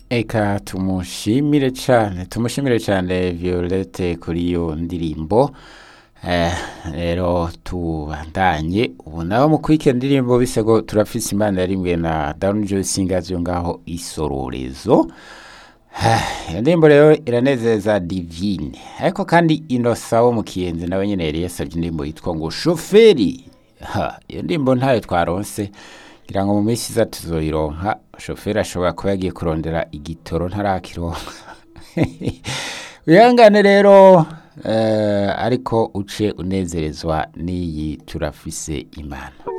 eka tumushimire cyane tumushimire cyane violette kuri iyo ndirimbo Eh, rero tubandanye ubu naho mu kwika indirimbo bisego turafise imana yarimwe na Down Joy Singers yo ngaho isororezo iyo ndirimbo rero iranezeza divine ariko kandi inosa wo mu kiyenzi nawe nyene yari yasavye indirimbo yitwa ngo shoferi ha iyo ndirimbo ntayo twaronse ngira ngo mu minsi iza tuzoyironka shoferi ashobora kuba yagiye kurondera igitoro ntarakironka wihangane rero eh, ariko uce unezerezwa n'iyi turafise imana